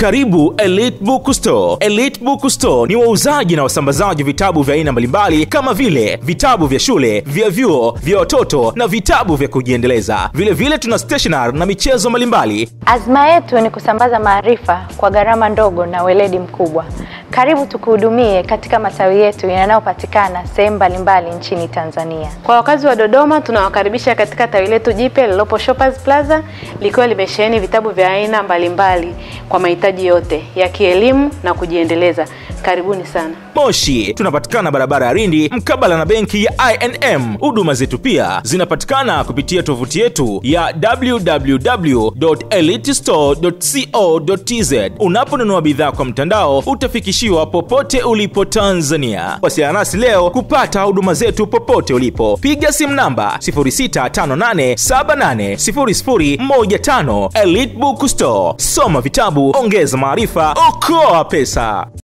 Karibu Elite Book Store. Elite Book Store ni wauzaji na wasambazaji wa vitabu vya aina mbalimbali kama vile vitabu vya shule, vya vyuo, vya watoto na vitabu vya kujiendeleza. Vile vile tuna stationery na michezo mbalimbali. Azma yetu ni kusambaza maarifa kwa gharama ndogo na weledi mkubwa. Karibu tukuhudumie katika matawi yetu yanayopatikana sehemu mbalimbali nchini Tanzania. Kwa wakazi wa Dodoma tunawakaribisha katika tawi letu jipya lililopo Shoppers Plaza likiwa limesheheni vitabu vya aina mbalimbali kwa mahitaji yote ya kielimu na kujiendeleza. Karibuni sana. Moshi tunapatikana barabara ya Rindi mkabala na benki ya INM. Huduma zetu pia zinapatikana kupitia tovuti yetu ya www.elitestore.co.tz. Unaponunua bidhaa kwa mtandao utafikishiwa popote ulipo Tanzania. Wasiliana nasi leo kupata huduma zetu popote ulipo. Piga simu namba 0658780015. Elite Book Store, soma vitabu, ongeza maarifa, okoa pesa.